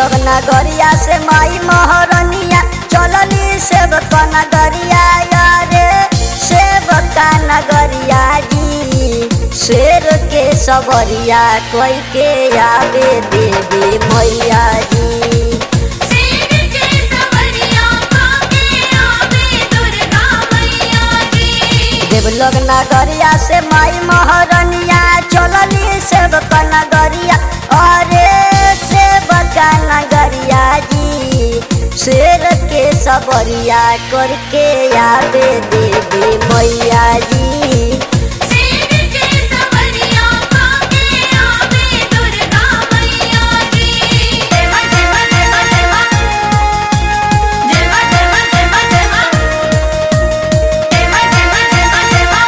लोग नगरिया से माई महारनिया चलली सेवक नगरिया यारे सेवका नगरिया जी शेर के सबरिया कोई के आवे देवी मैया जी शेर के सवरिया काके आवे दुर्गा मैया जी देवलोग नगरिया से माई महारनिया चलली सेवक नगरिया अरे सेवक नगरिया जी शेर के सबरिया करके आवे देवी मैया जी शेर के सवरिया काके आवे दुर्गा मैया जी देवा देवा देवा देवा देवा देवा देवा देवा देवा देवा देवा देवा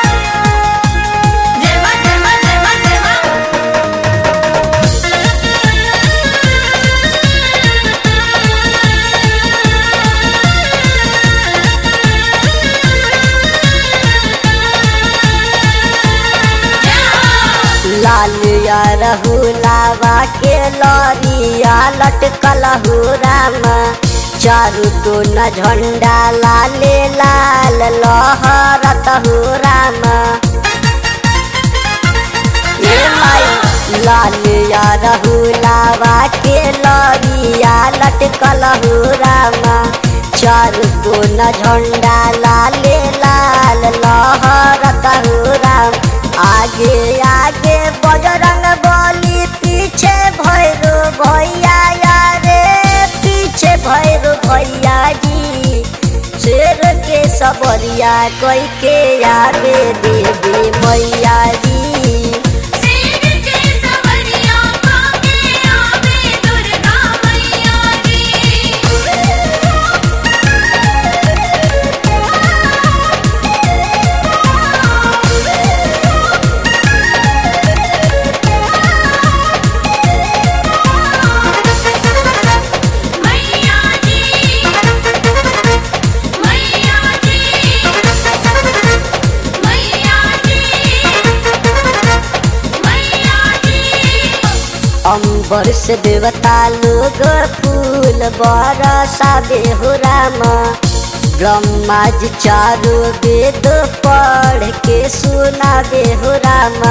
देवा देवा देवा देवा लाल या रहुलावा के लरिया लटकल हो राम चारू तो न झंडा लाले लाल लहरत हो राम ए माई लाल या रहुलावा के लरिया लटकल हो राम चारू तो न झंडा लाले लाल लहरत हो राम आगे आगे बजरंग बली पीछे भैरो भैया यारे पीछे भैरो भैया जी शेर के सबरिया कोई के आगे देवी मैया जी शेर के सवरिया काके आवे दुर्गा मैया जी मैया जी मैया जी मैया जी मैया जी अंबर से देवता लोग फूल बरसा हो राम ब्रह्मा जी चारो वेद पढ़ के सुना हो राम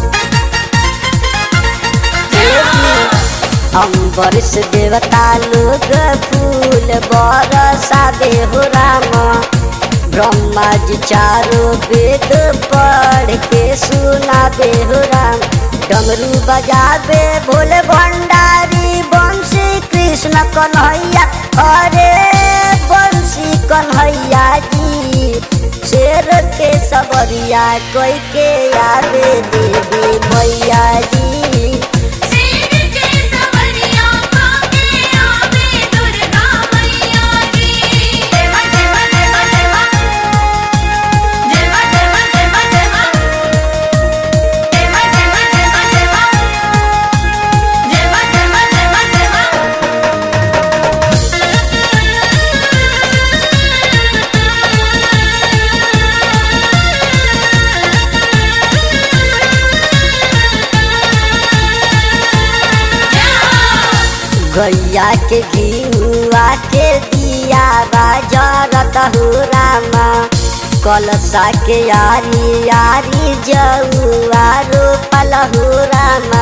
अंबर से देवता लोग फूल बरसा हो राम ब्रह्मा जी चारो वेद पढ़ के सुना हो राम डमरू बजावे भोले भंडारी बंशी कृष्ण कन्हैया अरे बंशी कन्हैया जी शेर के सबरिया कोई के आवे देवी मैया जी शेर के सवरिया काके आवे दुर्गा मैया जी देवा देवा देवा देवा देवा देवा देवा देवा देवा देवा देवा देवा देवा देवा देवा देवा गैया के घिउआ के दिया बाजरत हो रामा कलसा के यारी यारी जौआ रोपल हो रामा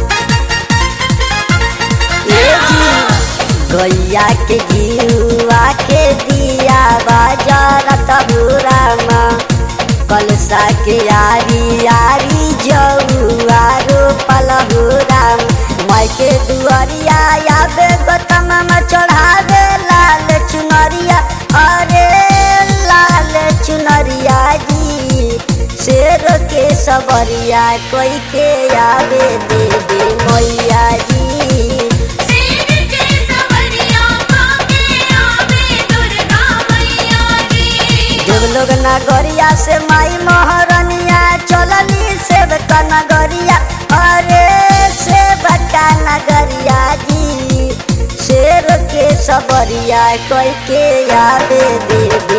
ए जी गैया के घिउआ के दिया बाजरत हो रामा कलसा के यारी यारी जौआ रोपल हो राम माई के दुआरिया आवे गौतम में चढ़ावे लाल चुनरिया अरे लाल चुनरिया जी शेर के सबरिया कोई के आवे देवी मैया जी शेर के सवरिया काके आवे दुर्गा मैया जी देवलोग नगरिया से माई महारनिया चलली सेवक नगरिया अरे सेवका नगरिया जी शेर के सबरिया कोई के आवे देवी